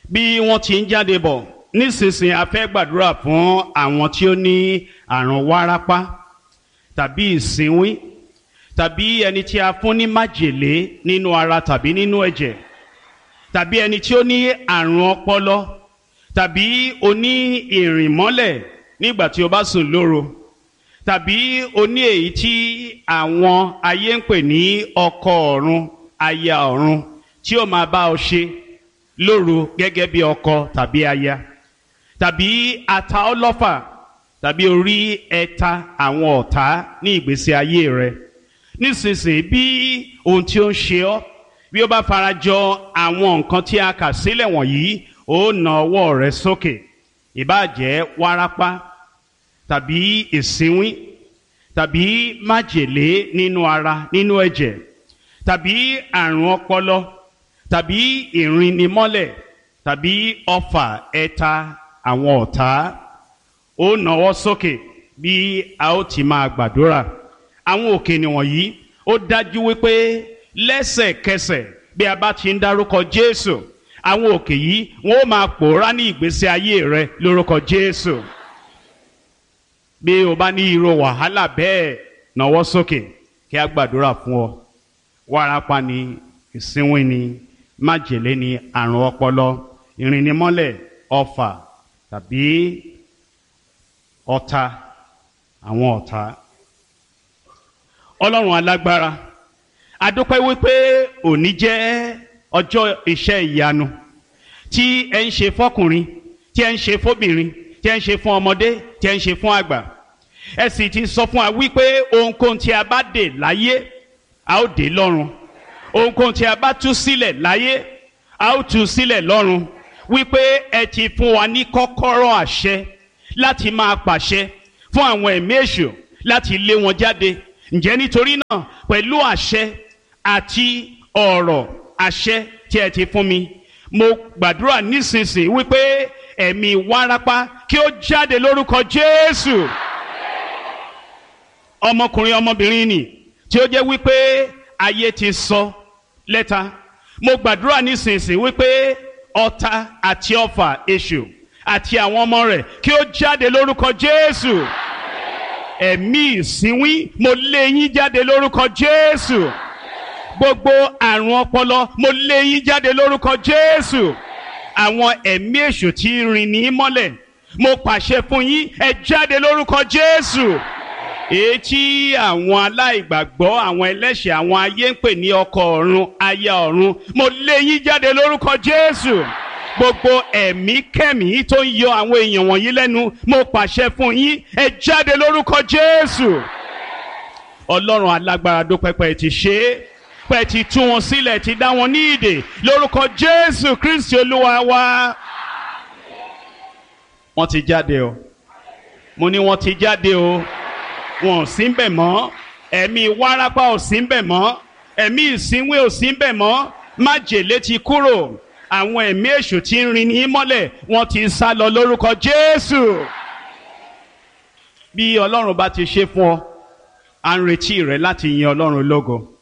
bí wọ́n ti ń jáde bọ̀ nísinsìnyí a fẹ́ gbàdúrà fún àwọn tí ó ní àrùn wárápá tàbí ìsínwín tàbí ẹni tí a fún ní májèlé nínú ara tàbí nínú ẹ̀jẹ̀ tàbí ẹni tí ó ní àrùn ọpọlọ tàbí oní ìrìnmọ́lẹ̀ nígbà tí o bá sùn lóru tàbí oní èyí tí àwọn ayé ń pè ní ọkọ ọ̀run aya ọ̀run tí ó máa bá ọ ṣe lóru gẹ́gẹ́ bí ọkọ tàbí aya tàbí ata ọlọ́fà tàbí orí ẹ̀ta àwọn ọ̀tá ní ìgbésí ayé rẹ nísinsìnyí bí ohun tí ó ń ṣe ọ́ bí ó bá farajọ àwọn nǹkan tí a kà sílẹ̀ wọ̀nyí ó na ọwọ́ rẹ sókè ìbáàjẹ́ wárápá tàbí ìsínwín tàbí májèlé nínú ara nínú ẹ̀jẹ̀ tàbí àrùn ọpọlọ tàbí ìrìnnimọ́lẹ̀ tàbí ọfà ẹ̀ta àwọn ọ̀tá ó nawọ́ sókè bí a ó ti máa gbàdúrà àwọn òkè nìwọ̀nyí ó dájú wípé lẹ́sẹ̀kẹsẹ̀ bí a bá ti ń dárúkọ Jésù àwọn òkè yìí wọn ó máa pòórá ní ìgbésí ayé rẹ lórúkọ Jésù bí o bá ní irú wàhálà bẹ́ẹ̀ nawọ́ sókè kí a gbàdúrà fún ọ wárápá ni ìsínwín ni májèlé ni àrùn ọpọlọ ìrìnnimọ́lẹ̀ ọfà tàbí ọ̀tá àwọn ọ̀tá ọlọ́run alágbára adúpẹ́ wípé òní jẹ́ ọjọ́ iṣẹ́ ìyanu tí ẹ ń ṣe fọ́kùnrin tí ẹ ń ṣe fóbìnrin tí ẹ ń ṣe fún ọmọdé tí ẹ ń ṣe fún àgbà ẹ sì ti sọ fún wa wípé ohunkóhun tí a bá dè láyé a ó dè lọ́run ohunkóhun tí a bá tú sílẹ̀ láyé a ó tú sílẹ̀ lọ́run wípé ẹ ti fún wa ní kọ́kọ́rọ́ àṣẹ láti máa pàṣẹ fún àwọn ẹ̀mí èṣù láti lé wọn jáde ǹjẹ́ nítorí náà pẹ̀lú àṣẹ àti ọ̀rọ̀ àṣẹ tí ẹ ti fún mi mo gbàdúrà nísinsìnyí wípé ẹ̀mí wárápá kí ó jáde lórúkọ Jésù ọmọkùnrin ọmọbìnrin nì tí ó jẹ́ wípé ayé ti sọ lẹ́ta mo gbàdúrà nísinsìnyí wípé ọ̀tá àti ọfà èṣù àti àwọn ọmọ rẹ̀ kí ó jáde lórúkọ Jésù ẹ̀mí ìsínwín mo lé yín jáde lórúkọ Jésù gbogbo àrùn ọpọlọ mo lé yín jáde lórúkọ Jésù àwọn ẹ̀mí èṣù tí rìn ní mọ́lẹ̀ mo pàṣẹ fún yín ẹ jáde lórúkọ Jésù èyí tí àwọn aláìgbàgbọ́ àwọn ẹlẹ́ṣẹ̀ àwọn ayé ń pè ní ọkọ ọ̀run aya ọ̀run mo lé yín jáde lórúkọ Jésù gbogbo ẹ̀mí kẹ́mí tó ń yọ àwọn èèyàn wọ̀nyí lẹ́nu mo pàṣẹ fún yín ẹ jáde lórúkọ Jésù Ọlọ́run alágbára dópẹ́pẹ́ ti ṣe é pẹ́ ti tú wọn sílẹ̀ ti dá wọn ní ìdè lórúkọ Jésù Kristi Olúwa wa. wọ́n ti jáde o mo ní wọ́n ti jáde o wọn ò sí ń bẹ̀ mọ́ ẹ̀mí wárápá ò sí ń bẹ̀ mọ́ ẹ̀mí ìsínwé ò sí ń bẹ̀ mọ́ májèlé ti kúrò àwọn ẹ̀mí èṣù tí ń rin ní mọ́lẹ̀ wọ́n ti sá lọ lórúkọ Jésù. bí Ọlọ́run bá ti ṣe fún ọ à ń retí rẹ láti yin Ọlọ́run lógo.